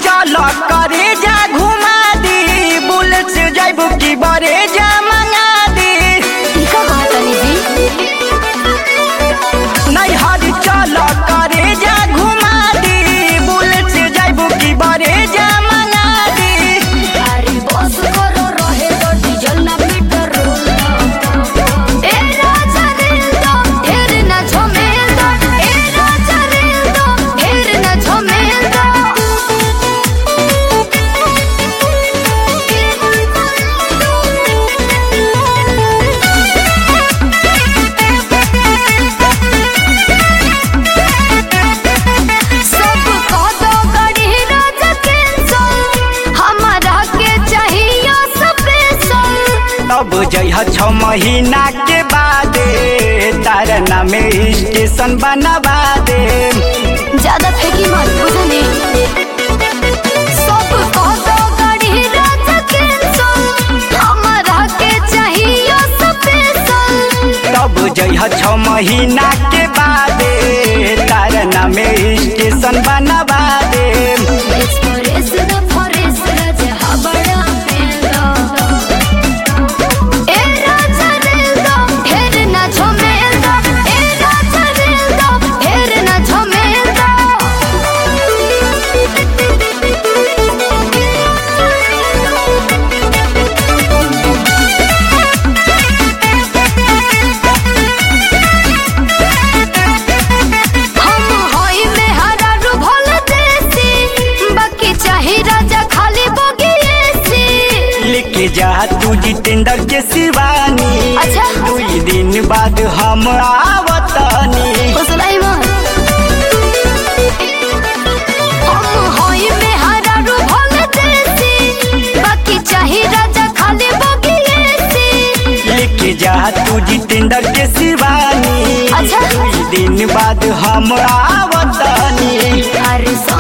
चल करे जा घुमा दी बुलेट से जाइबू की बरे जा मंगा दी ई का कहतनी जी नहीं हरी चल करे जा घुमा दी बुलेट से जाइबू की बरे जा मंगा दी अरे बस करो रहे तो डीजल ना मीटर ए राजा रेल दो ढेर ना झमेल दो ए राजा रेल दो ढेर ना झमेल दो सब कह दो गड़ी राजा कैंसल हमारा के चाहिए स्पेशल तब जइह छ महीना के बादे तारा नाम स्टेशन बनवा दे ज्यादा फेंकी मत बुझने सब कह दो गड़ी राजा कैंसल हमारा के चाहिए स्पेशल तब जइह छ महीना के बादे तारा नाम स्टेशन बनवा दे एक्सप्रेस द फॉरेस्ट राजा हबड़ा मेला ए राजा रेल दो ढेर ना झमेल दो ए राजा रेल दो ढेर ना झमेल हम होई में हरा रू भोल देसी बाकी चाही राजा खाली बगिएसी लेके जा तू जितेंद्र के शिवानी अच्छा। दुई दिन बाद हम आवतनी फसलाई मत हम होई में हरा रू भोल देसी बाकी चाही राजा खाली बगिएसी लेके जा तू जितेंद्र के शिवानी अच्छा। दुई दिन बाद हम आवतनी अरे